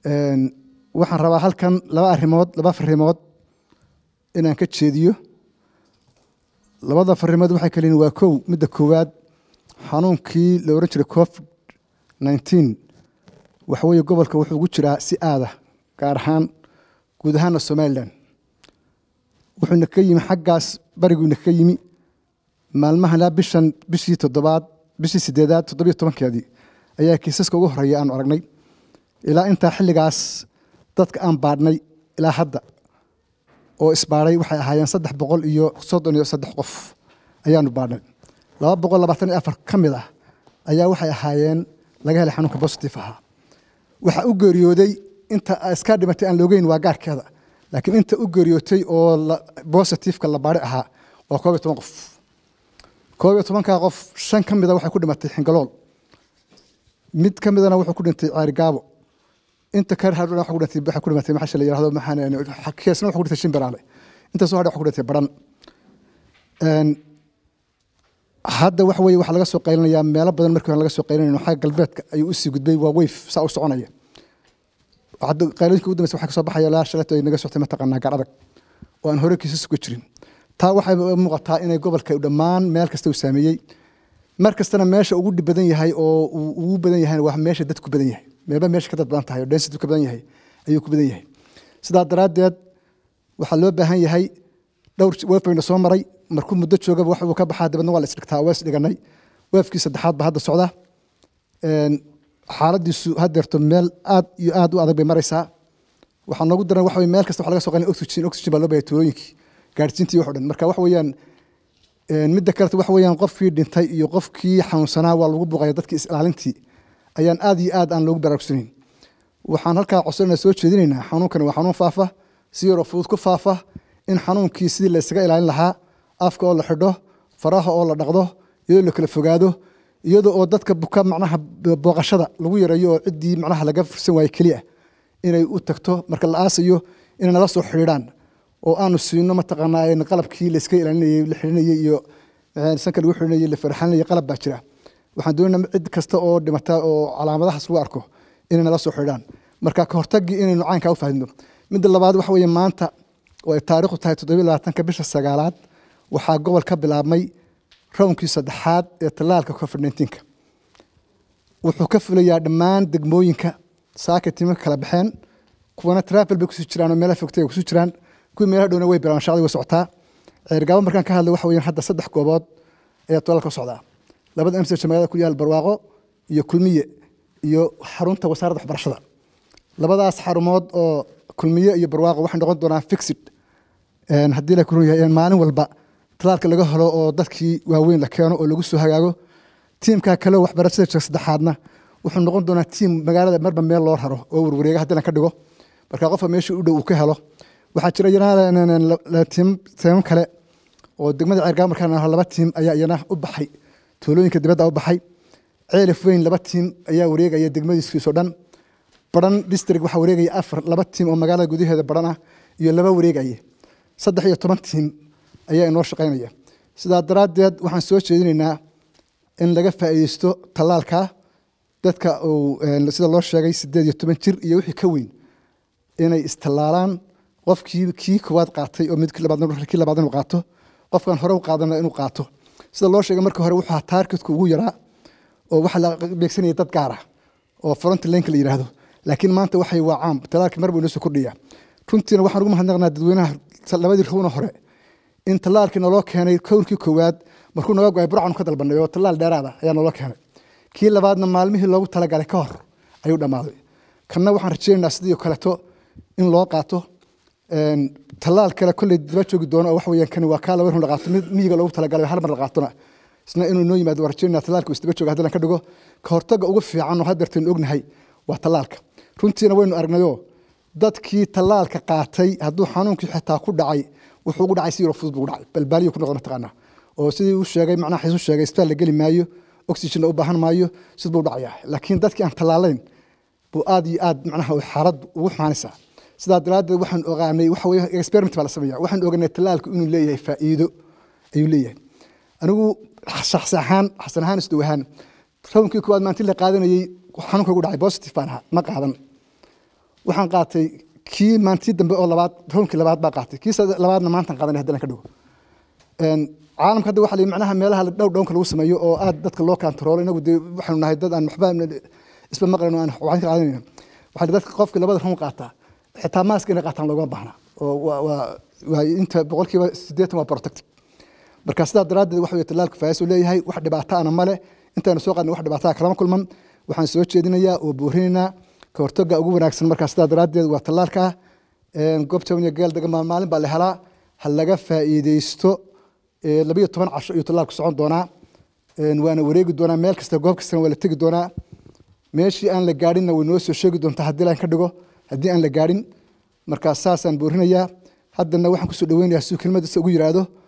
waxaan rabaa halkan laba arrimood laba farimood inaan ka jeediyo labada farimood waxay kaliin waa kow midda koowaad xanuunkii la ohan jiray covid nineteen waxa weeye gobolka wuxuu ugu jiraa si aada gaar ahaan guud ahaana somalilan wuxuuna ka yimi xaggaas bariguuna ka yimi maalmahan ilaa bishan bishii toddobaad bishii sideedaad toddobiyo tobankeedii ayaa kiisaska ugu horeeya aanu aragnay ilaa intaa xilligaas dadka aan baadhnay ilaa hadda oo isbaadhay waxay ahaayeen saddex boqol iyo soddon iyo saddex qof ayaanu baadhnay laba boqol labaatan iyo afar ka mid ah ayaa waxay ahaayeen laga helay xanuunka bositive ahaa waxaa u geeriyooday inta iska dhimatay aan loogeyn waa gaarkeeda laakiin inta u geeriyootay oo bositiveka la baadhay ahaa waa koob iyo toban qof koob iyo tobankaa qof shan ka mida waxay ku dhimatay xingalool mid ka midana wuxuu ku dhintay ceerigaabo inta ka hadhana waxa ku dhintay waxa ku dhimatay maxaa la yiraahdo maxaan keesna waxa ku dhintay shimbiraale inta soo hadhay waxa ku dhintay baran een hadda waxa weeye waxa laga soo qaylinayaa meelo badan markii hore laga soo qaylinayno xagga galbeedka ayuu usii gudbay waa weyf saa u soconaya hadda qaylooyinka ugu dambeysa waxaa kasoo baxaya ilaa shalato ay naga soctay mataqaanaa gaar adag oo aan hore kiisas uga jirin taa waxay muuqataa inay gobolka dhammaan meel kasta uu saameeyey mar kastana meesha ugu dhib badan yahay oo uu ugu badan yahay waa meesha dadku badan yahay meelba meesha ka dad badan tahay oo density ka badan yahay ayuu ku badan yahay sidaa daraaddeed waxaa loo baahan yahay dhowr weefbayna soo maray markuu muddo joogaba wax uu ka baxaa dabadna waa la isdhigtaa waa isdhiganay weefkii saddexaad baa hadda socda xaaladiisu haddeerto meel aad iyo aad u adag bay maraysaa waxaa noogu daran waxa meel kasta waxa laga soo qalin oxygen oxygen baa loo baahaya tuulooyinkii gaadhsiintii wax o dhan marka waxa weeyaan midda kaleta waxa weeyaan qofkii dhintay iyo qofkii xanuunsanaa waa lagu buuqaya dadkii is-ilaalintii ayaan aad iyo aad aan loogu baraarugsanayn waxaan halkaa codsanayna soo jeedinaynaa xanuunkani waa xanuun faafa si yaroo fudud ku faafa in xanuunkii sidii la isaga ilaalin lahaa afka oo la xidho faraha oo la dhaqdo iyadoo la kala fogaado iyadoo oo dadka buka macnaha booqashada lagu yareeyo oo ciddii macnaha laga fursan waaye keliya inay u tagto marka la aasayo inay nala soo xidhiidhaan oo aanu siino mataqaanaa qalabkii la iska ilaalinayey la xidhinayey iyo sanka lagu xidhinayey la farxalinayey qalab baa jira waxaan doonaynaa cid kasta oo dhimata oo calaamadahaas lagu arko inay nala soo xidhiidhaan marka ka hortagii inaynu caynkaa u fahmino midda labaad waxa weeye maanta oo ay taariikhdu tahay toddobiyo labaatanka bisha sagaalaad waxaa gobol ka bilaabmay rownkii saddexaad ee tallaalka covid nineteenka wuxuu ka fulayaa dhammaan degmooyinka saaka timo kala baxeen kuwana travel bay kusii jiraan oo meelaha fogtay ay kusii jiraan kuwii meelaha dhowna way bilaabaan shaqadii way socotaa ceergaabo markaan ka hadlay waxa weeyaan hadda saddex goobood ayaa tallaalka socdaa labada msj magaalada ku yaal barwaaqo iyo kulmiye iyo xarunta wasaaradda waxbarashada labadaas xarumood oo kulmiye iyo barwaaqo waxay noqon doonaan fixed haddii la kurun yahay maalin walba talaalka laga helo oo dadkii waaweyn la keeno oo lagu soo hagaago tiimka kale waxbarashada jira saddexaadna wuxuu noqon doonaa tiim magaalada marba meel loo raro oo warwareega haddii ka dhigo marka qofka meesha u dhow uu ka helo waxaa jira iyana tiimam kale oo degmada ceergaabo markaan laba tiim ayaa iyana u baxay tuulooyinka dibadda u baxay ceelif weyn laba tiim ayaa wareegaya degmadiiskiisoo dhan baran district waxaa wareegaya afar laba tiim oo magaalada gudaheeda baran ah iyo laba wareegaya saddex iyo toban tiim ayaa inoo shaqaynaya sidaa daraaddeed waxaan soo jeedinaynaa in laga faa'iideysto tallaalka dadka uu sida loo sheegay sideed iyo toban jir iyo wixii ka weyn inay istallaalaan qofkii kii koowaad qaatay oo midkii labaad kii labaad inuu qaato qofkan hore u qaadana inuu qaato sida loo sheegay markii hore wuxuu taargetku ugu yaraa oo waxa la beegsanaya dad gaar ah oo front linka la yidhaahdo laakiin maanta waxay waa caam tallaalkii mar buu inoo soo kordhaya runtiina waxaan ugu mahadnaqnaa dadweynaha labadii rowna hore in tallaalkii naloo keenay kowrkii koowaad markuu naga go-ay burcanu ka dalbanay oo tallaal dheeraada ayaa naloo keenay kii labaadna maalmihii loogu talagalay ka hor ayuu dhammaaday kanna waxaan rajaynaynaa sidii kaleto in loo qaato tallaal kale kolley daba joogi doono oo wax weeyaan kani waa kaa laba run la qaato mid miyiga loogu talagalay hal mar la qaatona isna inuu noo yimaado waan rajaynaa tallaalka uu isdaba jooga haddii ka dhigo ka hortagga ugu fiican oo haddeertaynu ognahay waa tallaalka runtiina waynu aragnayoo dadkii tallaalka qaatay hadduu xanuunkii xitaa ku dhacay wuxuu ugu dhacay si yaroo fudud buu dhacay balbaaliyo ku noqda mataqaanaa oo sidii uu sheegay macnaha xiisu sheegay isbitaal la geli maayo oxygenna u baahan maayo sid buu dhacayaa laakiin dadkii aan tallaalayn buu aad iyo aad macnaha xaaladdu ugu xumaanaysaa sidaa daraaddeed waxaan ogaanay waxa weeye experiment baa la sameeyaa waxaan ogaanay tallaalku inuu leeyahay faa'iido ayuu leeyahay anigu shakhsi ahaan xasan ahaan isdow ahaan rownkii koowaad maantii la qaadanayey xanuunka ugu dhacay positive baan ahaa ma qaadan waxaan qaatay kii maantii dambe oo labaad roomkii labaad baa qaatay kii sad- labaadna maantan qaadanay haddana ka dhigo Een, caalamka hadda waxaa la yidhi macnaha meelaha la dhow dhownka lagu sameeyo oo aad dadka loo kantaroolo inagu dee waxaanu nahay dad aan waxba isba maqlayn oo aan waxaan ka qaadanayna waxaa la yidhi dadka qofkii labada room qaataa xitaa maaska inay qaataan loogama baahna oo waa waa waa inta boqolkiiba siddeetan waa protective marka sidaa daraaddeed waxa weye tallaalku faa'iido uu leeyahay wax dhibaato ana male intaanu soo qaadnay wax dhibaato ah kalama kulman waxaan soo jeedinayaa oo boorinaynaa ka hortagga ugu wanaagsan markaa sidaa daraaddeed waa tallaalka ah Een, goob jaban iyo geel degan baa maalin baa la helaa ha laga faa'iideysto Ee, labiyo toban casho iyo tallaalku socon doonaa Een, waana wareegi doonaa meel kasta goob kastana waa la tegi doonaa meeshii aan la gaadhinna way noo soo sheegi doontaa haddii laan ka dhigo haddii aan la gaadhin markaa saasaan boorinayaa haddana waxaan kusoo dhaweynayaa siduu kelmadiisa ugu yiraahdo